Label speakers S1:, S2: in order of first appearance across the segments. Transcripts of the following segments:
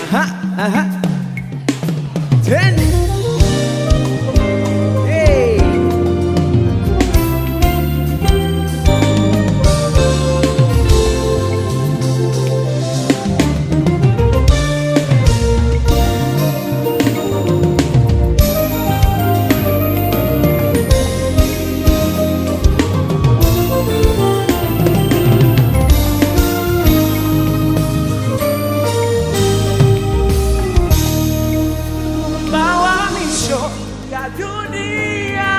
S1: Aha, aha. Ten. Hey. Mawamisho ya dunia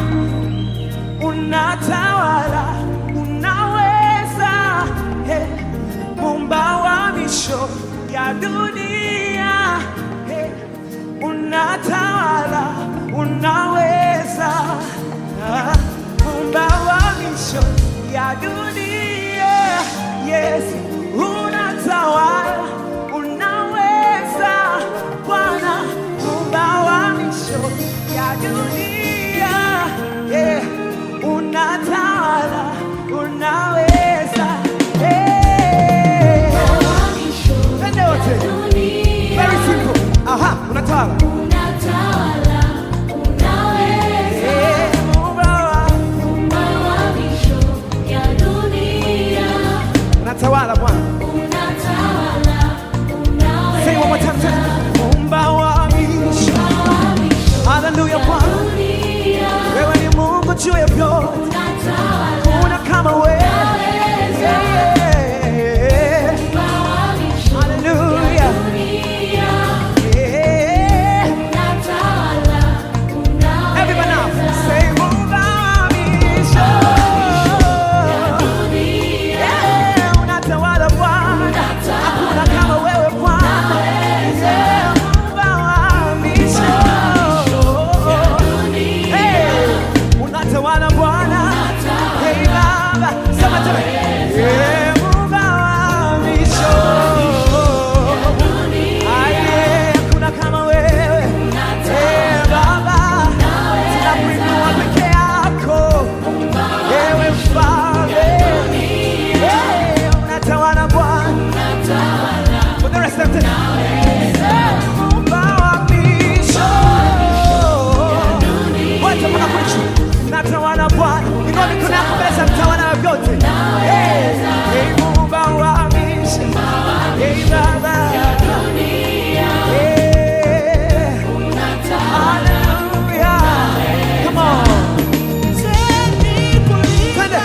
S1: unatawala, unaweza. Hey, Muumba wa misho ya dunia hey, unatawala, unaweza. Ah, Muumba wa misho ya dunia yes, unatawala, unaweza. Bwana Muumba wa misho ya dunia yeah, unatawala, unaweza. Hey. Twende wote. Very simple. Aha, unatawala. Eh, Muumba wa- Unatawala Bwana. Say one more time. say, Muumba wa misho. Hallelujah Bwana. Wewe ni Mungu juu ya vyote. Kuna kama wewe. Yeah. Hallelujah. Yeah. Everyone now, say Muumba wa misho. Yeah, unatawala Bwana. Hakuna kama wewe Bwana. Yeah, Muumba wa misho. Hey, unatawala Bwana. Hey, Baba, sema tena. Yeah, Muumba wa misho. Ah, yeah, hakuna kama wewe. Eh, Baba, tunakuinua peke yako. Ewe Mfalme. Eh, unatawala Bwana. For the rest of the Muumba wa misho. Wote mpaka mwisho. Unatawala Bwana. Inua mikono yako mbele za mtawala wa vyote. Eh, eh, Muumba wa misho. Eh, Baba. Eh, Hallelujah. Come on. Twende.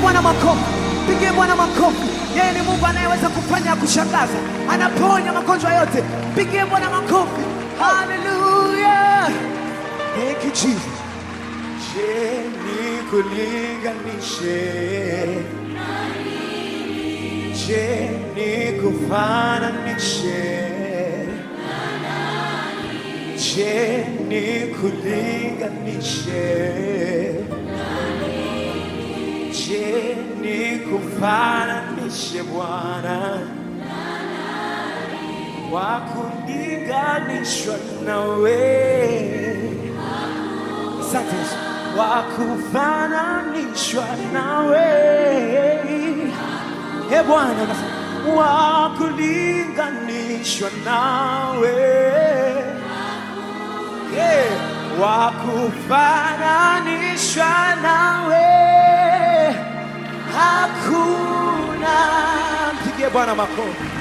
S1: Bwana makofi, pigie Bwana makofi. Yeye ni Mungu anayeweza kufanya ya kushangaza, anaponya magonjwa yote. Pigie Bwana makofi. Haleluya. Thank you Jesus. Je, nikulinganishe? Je, nikufananishe? Je, nikulinganishe? Je, nikufananishe Bwana? Wa kulinganishwa nawe Asante Yesu. Wa kufananishwa nawe e Bwana, unasema, wa kulinganishwa nawe Eh, wa kufananishwa nawe hakuna. Mpigie Bwana makofi.